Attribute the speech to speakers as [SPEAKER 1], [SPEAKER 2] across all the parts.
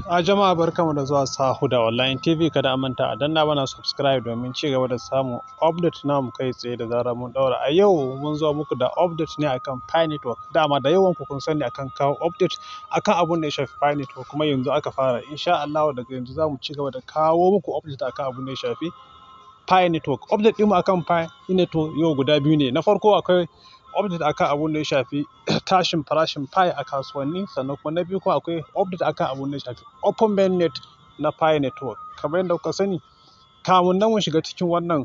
[SPEAKER 1] A jama'a barkamu da zuwa Sahuda Online TV kada a manta a danna mana subscribe domin ci gaba da samun update namu kai tsaye da zarar mun daura. A yau mun zo muku da update ne akan Pi Network. Dama da yawan ku kun sani akan kawo update akan abun da ya shafi Pi Network kuma yanzu aka fara. Insha Allah daga yanzu za mu ci gaba da kawo muku update akan abun da ya shafi Pi Network. Update ɗinmu akan Pi Network yau guda biyu ne. Na farko akwai update akan abun da ya shafi tashin farashin Pi a kasuwanni sannan kuma na biyu kuma akwai update akan abun da ya shafi open mainnet na Pi Network. Kamar yadda kuka sani kamun nan mu shiga cikin wannan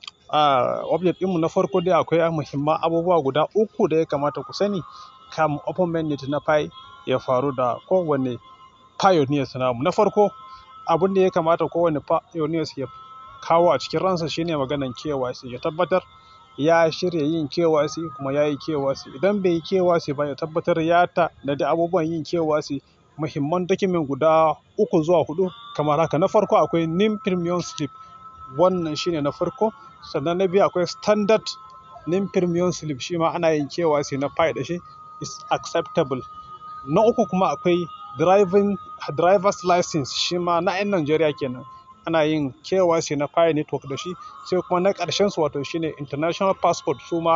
[SPEAKER 1] uh, update ɗinmu na farko dai akwai muhimman abubuwa guda uku da ya kamata ku sani kamun open mainnet na Pi ya faru da kowane pioneers namu. Na farko abun da ya kamata kowane pioneers ya kawo a cikin ransa shine maganan KYC ya tabbatar ya shirya yin KYC kuma ya yi KYC idan bai yi KYC ba ya tabbatar ya tanadi abubuwan yin KYC muhimman document guda uku zuwa hudu kamar haka na farko akwai NIM premium slip wannan shine na farko sannan na biyu akwai standard NIM premium slip shi ma ana yin KYC na Pi da shi is acceptable na uku kuma akwai driving driver's license shi ma na 'yan Najeriya kenan ana yin KYC na Pi network da shi sai kuma na ƙarshen su wato shine international passport su ma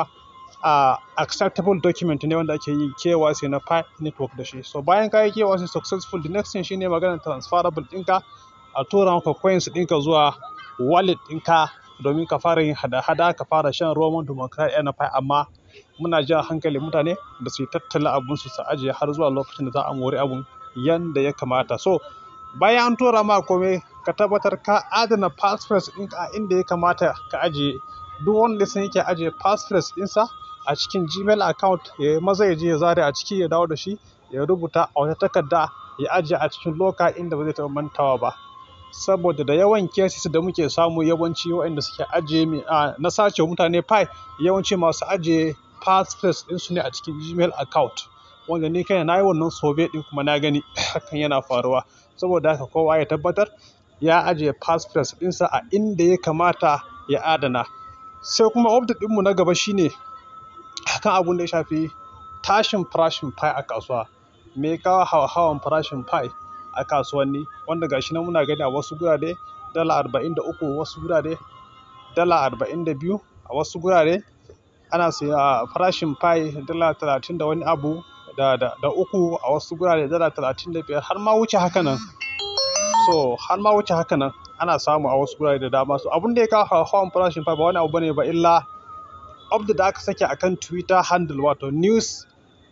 [SPEAKER 1] a acceptable document ne wanda ake yi KYC na Pi network da shi so bayan ka yi KYC successful the next thing shine maganar transferable ɗinka a tura maka coins ɗinka zuwa wallet ɗinka domin ka fara yin hada-hada ka fara shan roman dimokuraɗiyya na Pi amma muna jan hankali mutane da su yi tattala abun su su ajiye har zuwa lokacin da za a mori abun yanda ya kamata so bayan an tura ma komai ka tabbatar ka adana passphrase ɗinka a inda ya kamata ka ajiye duk wanda sun yake ajiye passphrase ɗinsa a cikin gmail account ya maza ya je ya zare a ciki ya dawo da shi ya rubuta a wata takarda ya ajiye a cikin loka inda ba zai taɓa mantawa ba saboda da yawan cases da muke samu yawanci waɗanda suke ajiye na sace mutane pi yawanci masu ajiye passphrase ɗinsu ne a cikin gmail account wanda ni kai na yi wannan sobe ɗin kuma na gani hakan yana faruwa saboda haka kowa ya tabbatar ya ajiye passphrase ɗinsa a inda ya kamata ya adana sai kuma update ɗinmu na gaba shine akan abun da ya shafi tashin farashin pi a kasuwa me ya kawo hawan farashin pi a kasuwanni wanda gashi nan muna gani a wasu gurare dala arba'in da uku wasu gurare dala arba'in da biyu a wasu gurare ana siya farashin pi dala talatin da wani abu da, da, da uku a wasu gurare dala talatin da biyar har ma wuce haka nan so har ma wuce haka nan ana samu a wasu gurare da dama so abun da ya kawo hawan farashin pi ba wani abu bane ba illa update da aka sake akan twitter handle wato news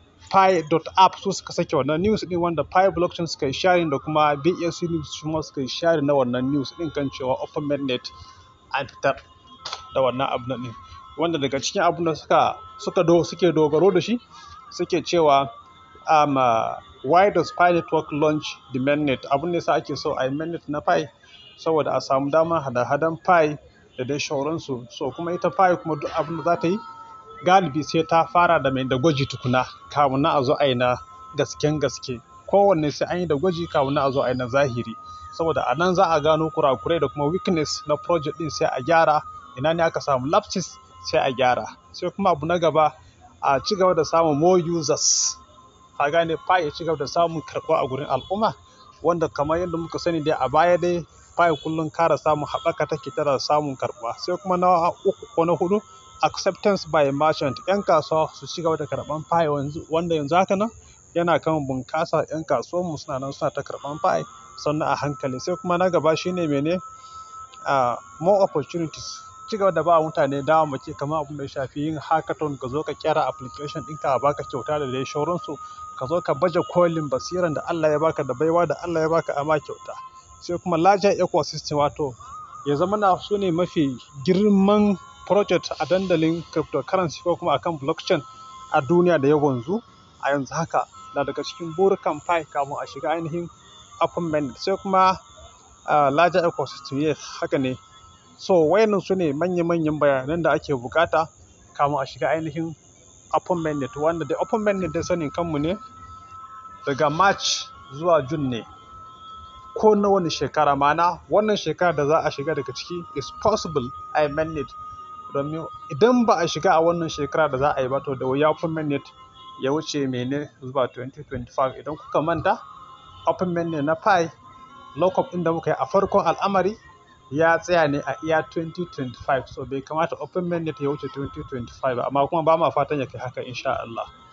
[SPEAKER 1] pi.app su suka sake wannan news din wanda pi blockchain suka yi sharing da kuma BSC news su ma suka yi sharing na wannan news din kan cewa open mainnet an fitar da wannan abu din wanda daga cikin abun da suka suka do suke dogaro da shi suke cewa um, uh, why does pi network launch the mainnet abun da yasa ake so a yi mainnet na pi saboda a samu damar hada-hadan pi da dai shauransu so kuma ita pi kuma duk abin da za ta yi galibi sai ta fara da mai da gwaji tukuna kamun na a zo a yi na gasken gaske kowanne sai an yi da gwaji kamun na a zo a yi na zahiri saboda a nan za a gano kurakurai da kuma weakness na project din sai a gyara ina ne aka samu lapses sai a gyara sai kuma abu na gaba a ci gaba da samun more users ka gane pi ya ci gaba da samun karɓuwa a gurin al'umma wanda kamar yadda muka sani dai a baya dai pi kullum kara samun haɓaka take tana samun karɓuwa sai kuma na uku ko na hudu acceptance by merchant yan kasuwa su ci gaba da karɓan pi wanda yanzu haka nan yana kan bunƙasa yan kasuwan mu suna nan suna ta karɓan pi sannan a hankali sai kuma na gaba shine mene uh, more opportunities ci gaba da ba mutane dama mace kamar abin da ya shafi yin hackathon ka zo ka kyara application ɗinka a baka kyauta da dai shauransu ka zo ka baje kolin basiran da Allah ya baka da baiwa da Allah ya baka a ma kyauta sai kuma larger ecosystem wato ya zama na su ne mafi girman project a dandalin cryptocurrency ko kuma akan blockchain a duniya da ya wanzu a yanzu haka na daga cikin burukan pi kamun a shiga ainihin open mainnet sai kuma uh, larger ecosystem yes haka ne so wayannan su ne manya-manyan bayanan da ake bukata kamun a shiga ainihin open mainnet wanda da open mainnet dai sanin kanmu ne daga march zuwa june ne ko na wani shekara mana wannan shekara da za a shiga daga ciki is possible a mainnet domin idan ba a shiga a wannan shekara da za a yi ba to da wuya open mainnet ya wuce mene zuwa 2025 idan kuka manta open mainnet na pi lockup ɗin da muka yi a farkon al'amari ya tsaya ne a iya 2025 so bai kamata open mainnet ya wuce 2025 ba amma kuma ba ma fatan ya kai haka insha Allah